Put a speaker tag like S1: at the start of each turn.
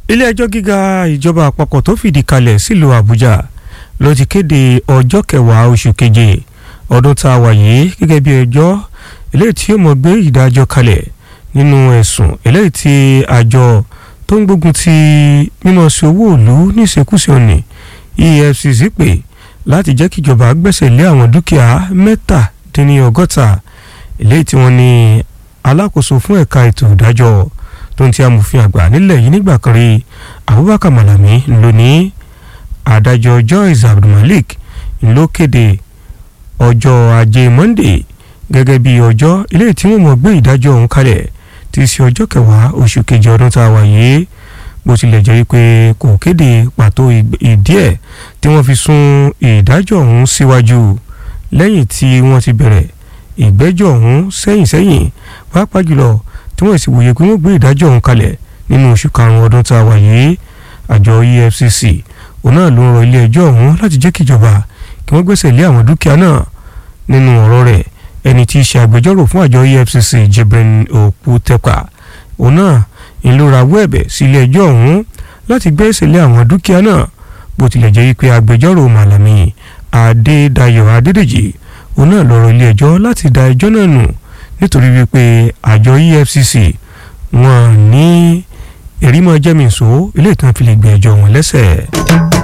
S1: ilé ẹjọ́ gíga ìjọba àpapọ̀ tó fìdí kalẹ̀ sílùú àbújá ló ti kéde ọjọ́ kẹwàá oṣù keje ọdún tá a wà yìí gẹ́gẹ́ bí ẹjọ́ eléyìí tí yóò mọ̀ gbé ìdájọ́ kalẹ̀ nínú ẹ̀sùn eléyìí tí àjọ tó ń gbógun ti mímọ̀ sí owó ìlú níṣekúṣe òní EFCC pè láti jẹ́ kíjọba gbẹ́sẹ̀ lé àwọn dúkìá mẹ́tàdínníọgọ́ta eléyìí tí wọ́n ní alákòóso fún ẹ̀ka ètò ìdájọ́ tó ń ti amòfin àgbà nílẹ̀ yìí nígbà kan rí Abubakar Malami lónìí adájọ́ Joyce Abdulmalik ló kéde ọjọ́ ajé Monday gẹ́gẹ́ bí ọjọ́ eléyìí tí wọ́n mọ̀ gbé ìdájọ́ ọ̀hún kalẹ̀ ti ṣe ọjọ́ kẹwàá oṣù kejì ọdún tá a wà yìí bó tilẹ̀ jẹ́ pé kò kéde pàtó ìdí ẹ̀ tí wọ́n fi sún ìdájọ́ ọ̀hún síwájú lẹ́yìn tí wọ́n ti bẹ̀rẹ̀ ìgbẹ́jọ́ ọ̀hún sẹ́yìn sẹ́yìn pàápàá jùlọ tí wọ́n sì wòye pé wọ́n gbé ìdájọ́ ọ̀hún kalẹ̀ nínú oṣù karùn-ún ọdún tá a wà yìí àjọ EFCC òun náà ló ń rọ ilé ẹjọ́ ọ̀hún láti jẹ́ kíjọba kí wọ́n gbẹ́sẹ̀ lé àwọn dúkìá náà nínú ọ̀rọ̀ rẹ̀ ẹni tí í ṣe agbẹjọ́rò fún àjọ EFCC Jibrin Okutepa òun náà ń ló rawọ́ ẹ̀bẹ̀ sí ilé ẹjọ́ ọ̀hún láti gbẹ́sẹ̀ lé àwọn dúkìá náà bó tilẹ̀ jẹ́ pé agbẹjọ́rò Malami Adédayọ̀ Adédèjì òun náà ló rọ ilé ẹjọ́ láti da ẹjọ́ náà nù nítorí wípé àjọ EFCC wọn ní èrímọ jẹ́mìísọ́ ilé ìtàn fi lè gbé ẹjọ́ wọn lẹ́sẹ̀.